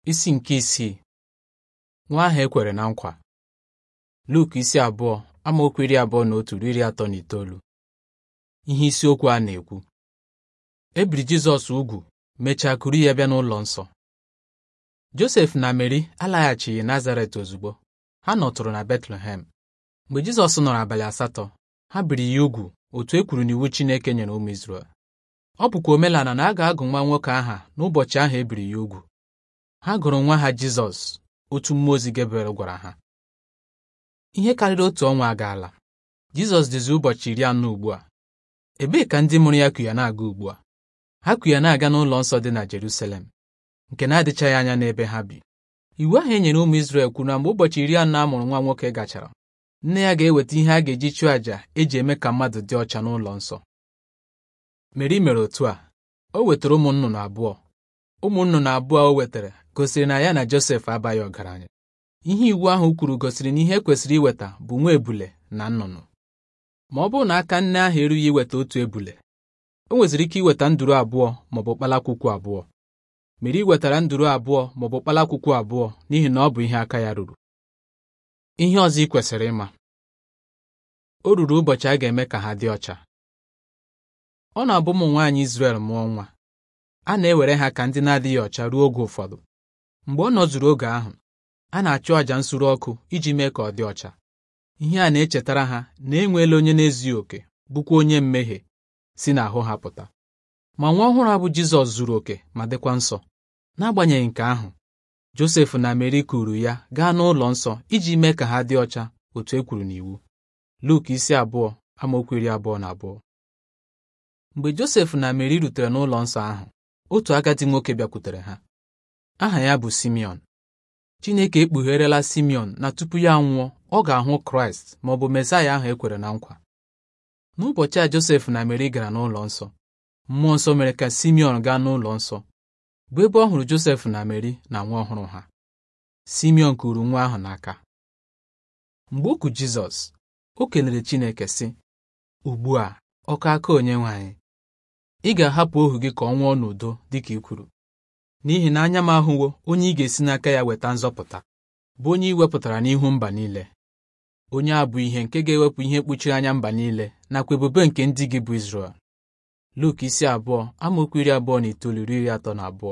isi nke isii nwa ahụ e kwere na nkwa Luk isi abụọ amaokwu iri abụọ na otu ruo iri atọ na itoolu ihe isiokwu a na-ekwu e biri Jizọs ugwu mechaa kuru ya bịa n'ụlọ nsọ Josef na Meri alaghachighị Nazaret ozugbo ha nọtụrụ na Betlehem mgbe Jizọs nọrọ abalị asatọ ha biri ya ugwu otu e kwuru n'iwu Chineke nyere ụmụ Izrel ọ bụkwa omenala na a ga-agụ nwa nwoke aha n'ụbọchị ahụ e biri ya ugwu ha gụrụ nwa ha Jizọs otu mmụọ ozi Gabriel gwara ha ihe karịrị otu ọnwa agaala Jizọs dịzi ụbọchị iri anọ ugbu a ebee ka ndị mụrụ ya ku ya na-aga ugbu a ha ku ya na-aga n'ụlọ nsọ dị na Jerusalem nke na-adịchaghị anya n'ebe ha bi iwu ahụ e nyere ụmụ Izrel kwuru na mgbe ụbọchị iri anọ a mụrụ nwa nwoke gachara nne ya ga-eweta ihe a ga-eji chụọ àjà eji eme ka mmadụ dị ọcha n'ụlọ nsọ Meri mere otu a o wetara ụmụ nnụnụ abụọ ụmụ nnụnụ abụọ o wetara gosiri na ya na Josef abaghị ọgaranya ihe iwu ahụ kwuru gosiri na ihe e kwesịrị iweta bụ nwa ebule na nnụnụ ma ọ bụrụ na aka nne ahụ erughị iweta otu ebule o nweziri ike iweta nduru abụọ maọbụ kpalakwukwu abụọ Meri wetara nduru abụọ maọbụ kpalakwukwu abụọ n'ihi na ọ bụ ihe aka ya ruru ihe ọzọ ị kwesịrị ịma o ruru ụbọchị a ga-eme ka ha dị ọcha ọ na-abụ ụmụ nwaanyị Izrel mụọ nwa a na-ewere ha ka ndị na-adịghị ọcha ruo oge ụfọdụ mgbe ọ nọzuru oge ahụ a na-achụ àjà nsure ọkụ iji mee ka ọ dị ọcha ihe a na-echetara ha na enweela onye na-ezughị oke bụkwa onye mmehie si n'ahụ ha pụta ma nwa ọhụrụ a bụ Jizọs zuru oke ma dịkwa nsọ n'agbanyeghị nke ahụ Josef na Meri kuru ya gaa n'ụlọ nsọ iji mee ka ha dị ọcha otu e kwuru n'iwu Luk isi abụọ amaokwu iri abụọ na abụọ mgbe Josef na Meri rutere n'ụlọ nsọ ahụ otu agadi nwoke bịakwutere ha aha ya bụ Simeon Chineke ekpugherela Simeon na tupu ya nwụọ ọ ga-ahụ Kraịst ma ọ bụ Mesaya ahụ e kwere na nkwa n'ụbọchị a Josef na Meri gara n'ụlọ nsọ mmụọ nsọ mere ka Simeon gaa n'ụlọ nsọ bụ ebe ọ hụrụ Josef na Meri na nwa ọhụrụ ha Simeon kuru nwa ahụ n'aka mgbe o ku Jizọs o kelere Chineke sị ugbu a ọkọ aka onye nwe anyị ị ga-ahapụ ohu gị ka ọ nwụọ n'udo dịka i kwuru n'ihi na anya m ahụwo onye ị ga-esi n'aka ya weta nzọpụta bụ onye ị wepụtara n'ihu mba niile onye a bụ ihe nke ga-ewepụ ihe mkpuchiri anya mba niile nakwa ebube nke ndị gị bụ Izrel Luk isi abụọ amaokwu iri abụọ na itoolu ruo iri atọ na abụọ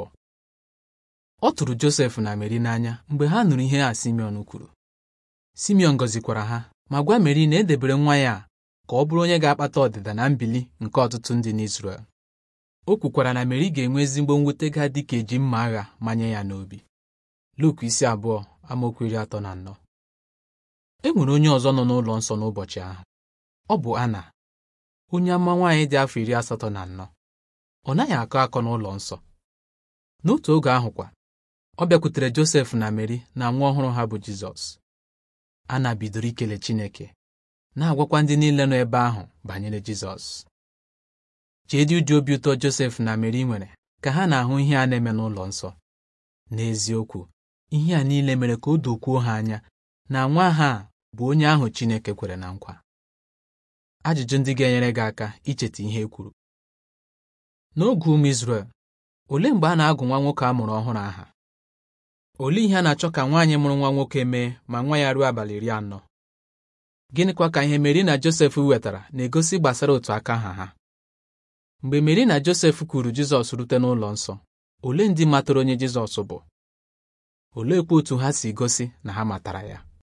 ọ tụrụ Josef na Meri n'anya mgbe ha nụrụ ihe a Simeon kwuru Simeon gọzikwara ha ma gwa Meri na edebere nwa ya ka ọ bụrụ onye ga-akpata ọdịda na mbili nke ọtụtụ ndị n'Izrel o kwukwara na Meri ga-enwe ezigbo mwute ga-adị ka eji mma agha manye ya n'obi Luk isi abụọ amaokwu iri atọ na anọ e nwere onye ọzọ nọ n'ụlọ nsọ n'ụbọchị ahụ ọ bụ Ana onye ama nwaanyị dị afọ iri asatọ na anọ ọ naghị akọ akọ n'ụlọ nsọ n'otu oge ahụkwa ọ bịakwutere Josef na Meri na nwa ọhụrụ ha bụ Jizọs Ana bidoro ikele Chineke na-agwakwa ndị niile nọ ebe ahụ banyere Jizọs cheedị ụdị obi ụtọ Josef na Meri nwere ka ha na-ahụ ihe a na-eme n'ụlọ nsọ n'eziokwu ihe a niile mere ka o dokwuo ha anya na nwa ha bụ onye ahụ Chineke kwere na nkwa ajụjụ ndị ga-enyere gị aka icheta ihe e kwuru n'oge ụmụ Izrel olee mgbe a na-agụ nwa nwoke a mụrụ ọhụrụ aha olee ihe a na-achọ ka nwaanyị mụrụ nwa nwoke mee ma nwa ya ruo abalị iri anọ gịnịkwa ka ihe Meri na Josef wetara na-egosi gbasara otu aka ha ha mgbe Meri na Josef kwuru Jizọs rute n'ụlọ nsọ olee ndị matara onye Jizọs bụ oleekwa otu ha si gosi na ha matara ya